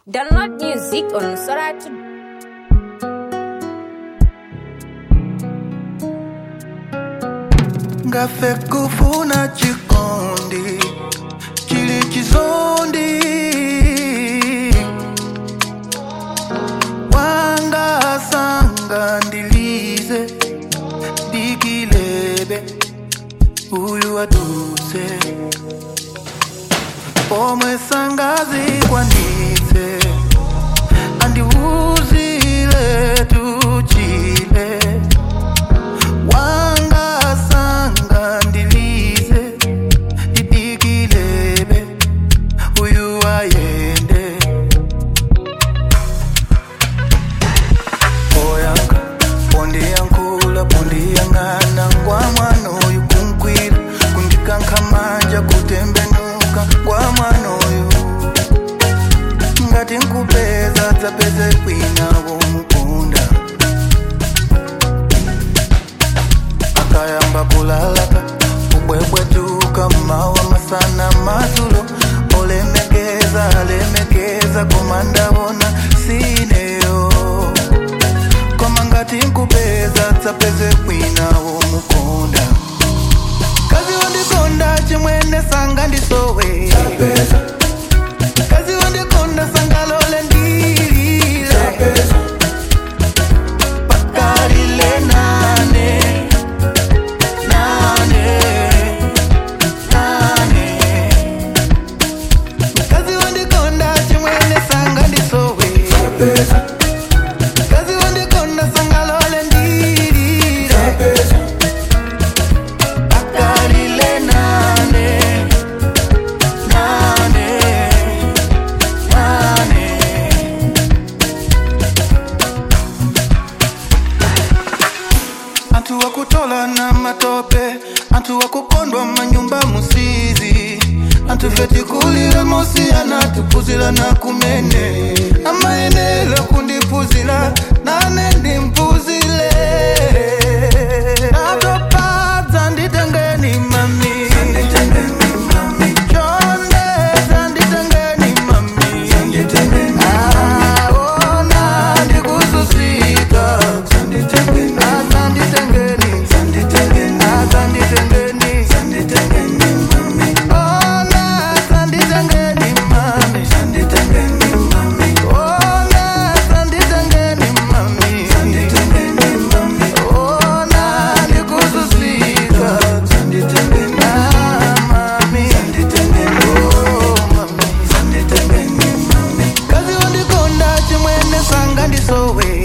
Download music on Soratu. ngafe kufuna chikondi chili chizondi wanga sanga ndilize dikilebe uyu aduse pomwe sangazi kwanitse andiuzile tuchile wanga sanga ndilize didikilebe uyu ayende oyanga pondiyankhula pondiyang'ana ngwa mwana uyu kunkwila kundikankhamanja kutembenuka ngwa mwana uyu ngati nkupeza dzapeze kwina womukunda akayamba kulalaka kubwebwetuka mawa masana madzulo olemekeza alemekeza koma ndabona sineyo koma ngati nkupeza dzapeze kwina womukunda kazi wandikonda chimwene sanga ndisowe kazi wandikonda sangalole ndilile pakalile nane nane nane kazi wandikonda chimwene sanga ndisowe kazi wandikonda sangalole ndilile pakalile nane nane nane antu wakutola na matope antu wakukondwa manyumba musizi antu fetikulile mosi anatupuzila na kumene amaenela kundipuzila nane ndimpuzile atopadza nditengeni mami chonde dzanditengeni mami aona ndikususika Asanditengeni, asanditengeni, ona asanditengeni mami, ona asanditengeni mami, ona ndikususika, ah mami, oh mami, kazi wandikonda chimwene sanga ndisowe